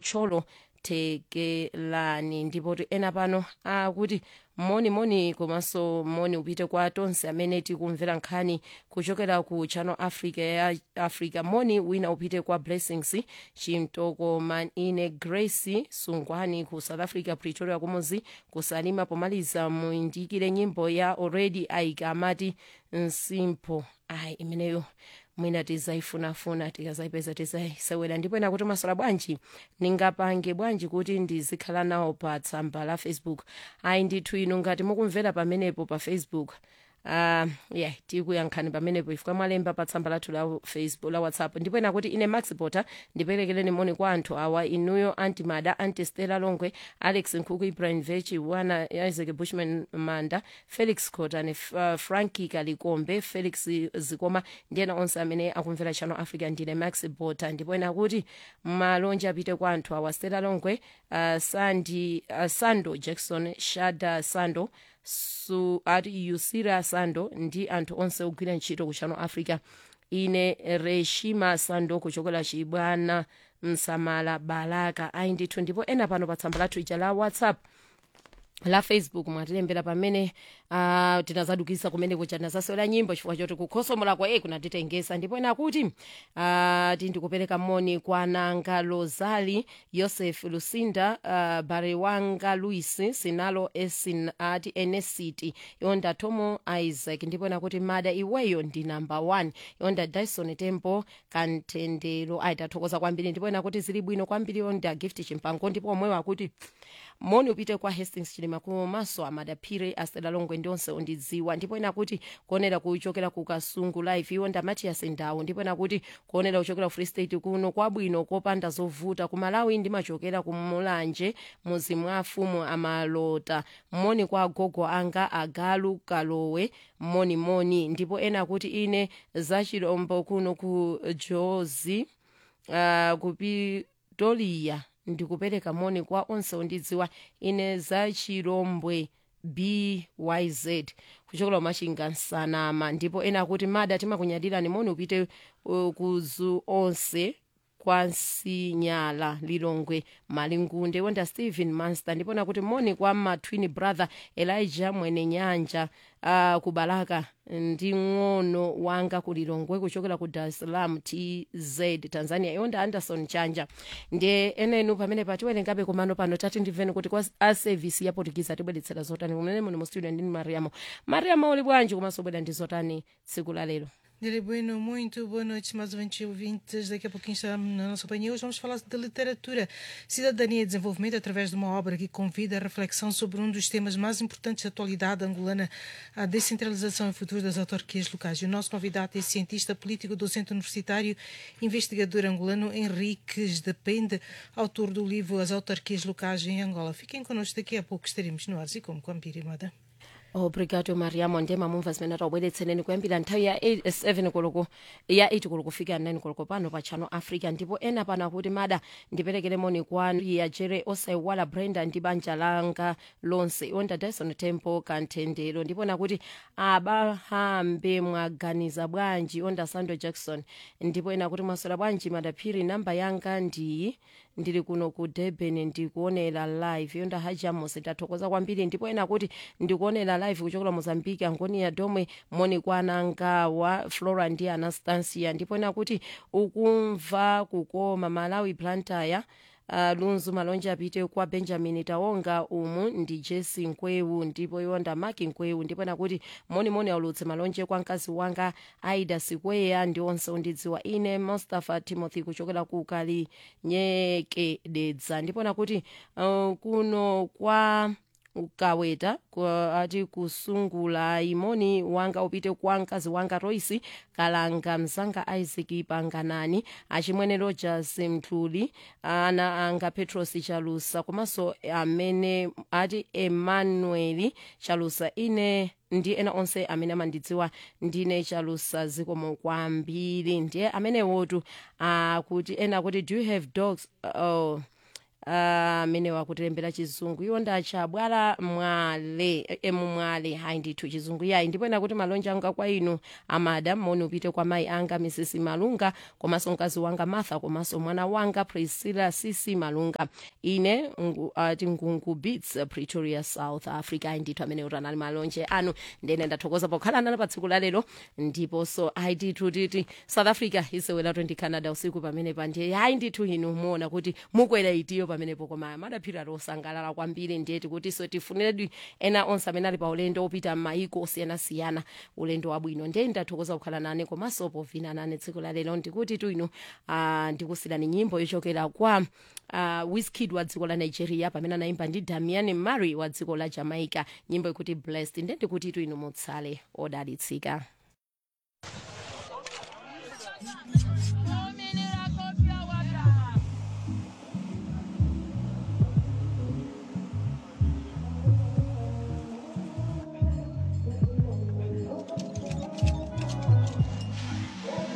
cholo tekelani ndipo ti ena pano akuti moni moni komanso moni upite kwa tonse amene tikumvera nkhani kuchokera ku channel africa ya africa moni wina upite kwa blessings chimtoko manine grace sungwani ku south africa pretoria kumuzi kusalima pomaliza muyindikire nyimbo ya already aika amati nsimpo ayi imeneyo mwina tizaifunafuna tikazayipeza tizayisewera ndipo ena kuti masola bwanji ningapange bwanji kuti ndizikhala nawo pa tsamba la facebook ayi ndithu inu ngati mukumvera pamenepo pa facebook uh, yeah tikuyankhani pamenepo ifika mwalemba pa tsamba lathu la facebook la whatsapp ndipo ena kuti ine max potter ndiperekereni moni kwa anthu awa inuyo anti mada anti stella longwe alex nkhuku ibrahim vechi wana isaac bushman manda felix cotane uh, franki kalikombe felix zikoma ndi ena onse amene akumvera channel africa ndine max potter ndipo ena kuti malonje apite kwa anthu awa stella longwe uh, sandi uh, sando jackson shada sando su ati yusira sando ndi anthu onse ogwira ntchito ku channel africa ine reshima sando kuchokera chibwana msamala balaka ayi ndithu ndipo ena pano pa tsamba lathu ija la whatsapp la facebook mwatilembera pamene uh, tinazadukisa kumene kuja tinazasewera nyimbo chifukwa choti kukhosomola kwa e kunatitengesa ndipo ena kuti uh, tindikupereka moni kwa nanga lozali yoseph lusinda uh, barewanga luis sinalo esin ati enesiti yonda tomo isaac ndipo ena kuti mada iweyo ndi number one yonda dyson tempo kantendero ayitathokoza kwambiri ndipo ena kuti zili bwino kwambiri yonda gift chimpango ndipo omwewo akuti moni upite kwa hastings chilima komanso amadaphire astela longwe ndi onse ondidziwa ndipo ena kuti kuonera kuchokera ku kasungu live iwo nda matias ndawo ndipo ena kuti kuonera kuchokera ku free state kuno kwabwino kopanda zovuta ku malawi ndimachokera ku mulanje muzi mwa afumu amalota moni kwa agogo anga agalu kalowe moni moni ndipo ena kuti ine zachilombo kuno ku jozi uh, kupitoliya ndikupereka moni kwa onse ondidziwa ine za chilombwe byz kuchokera kumachinga nsanama ndipo ena akuti mada timakunyadirani moni upite uh, kuzu onse kwansinyala lilongwe malingunde wonda stephen manster ndipo nakuti moni kwa matwin brother elijah mwene nyanja uh, kubalaka ndi ng'ono wanga kulilongwe kuchokera ku dar es salaam tz tanzania yonda anderson chanja ndiye enenu pamene patiwerengabe kumano pano tati ndimveni kuti kwa a service ya portuguese atibweretsera zotani kumene muni mu studio ndini mariamo mariamo uli bwanji komanso bwera ndi zotani tsiku la lero Dele Bueno, muito boa noite, mais ouvintes e ouvintes. Daqui a pouquinho estamos na nossa companhia. Hoje vamos falar de literatura, cidadania e desenvolvimento através de uma obra que convida a reflexão sobre um dos temas mais importantes da atualidade angolana, a descentralização e o futuro das autarquias locais. E o nosso convidado é cientista político, docente universitário, investigador angolano Henriques Depende, autor do livro As Autarquias Locais em Angola. Fiquem connosco, daqui a pouco estaremos no ar e como com a Mpirimada. obrigado mariamo ndiye mamumva zimene taubweretseneni kuyambira nthawi ya 7 koloko ya 8 koloko kufika 9 koloko pano pa channel africa ndipo ena pano akuti mada ndiperekere moni kwanu ya jere osaiwala brenda ndi banja langa lonse onda dyson temple kanthendero ndipo nakuti abahambe mwaganiza bwanji onda sando jackson ndipo ena kuti mwaswera bwanji madaphiri namba yanga ndiyi ndili kuno ku durban ndikuonera live yonda hajamos ndathokoza kwambiri ndipo ena kuti ndikuonera live kuchokera mozambique angonia domwe moni kwanangawa flora ndi anastasia ndipo ena kuti ukumva kukoma malawi plantaya Uh, lunzu malonje apite kwa benjamin tawonga umu ndi jesi nkwewu ndipo yonda maki nkwewu ndipo nakuti monimoni aulutse malonje kwa mkazi wanga aida sikweya ndi onse undidziwa ine mustafa timothy kuchokera ku kalinyekededza ndipo nakuti uh, kuno kwa kaweta ati kusungula imoni wanga upite kwa mkazi wanga royce kalanga mzanga isaac panganani achimwene rogers mthuli ana anga petros chalusa komanso amene ati emmanuel chalusa ine ndi ena onse amene amandidziwa ndine chalusa zikomo kwambiri ndiye amenewotu akuti ena kuti do you have dogs uh, uh, amene wakutilembera chizungu iwo ndacha bwala mwale emu mwale hayi ndithu chizungu yayi ndipo ena kuti malonje anga kwa inu amadam moni upite kwa mayi anga mrs malunga komanso mkazi wanga martha komanso mwana wanga priscilla cc malunga ine ngu, uh, ngungu beats pretoria south africa ayi ndithu amene utanali malonje anu ndene ndathokoza pokhala nalo pa tsiku lalero ndiponso ayi ndithu titi south africa isewelatu ndi canada usiku pamene pandiye hayi ndithu inu muona kuti mukwera itiyo pamenepo koma madaphira tosangalala kwambiri ndiye tikuti so tifuniredi ena onse amene ali pa ulendo opita m'mayiko osiyanasiyana ulendo wabwino ndiye ndathokoza kukhala nane komanso povina nane tsiku lalero ndikuti tu inu uh, ndikusirani nyimbo yochokera kwa uh, Wizkid wa dziko la nigeria pamene anayimba ndi damian mary wa dziko la jamaica nyimbo ikuti blessed ndiye ndikuti tu inu mutsale odalitsika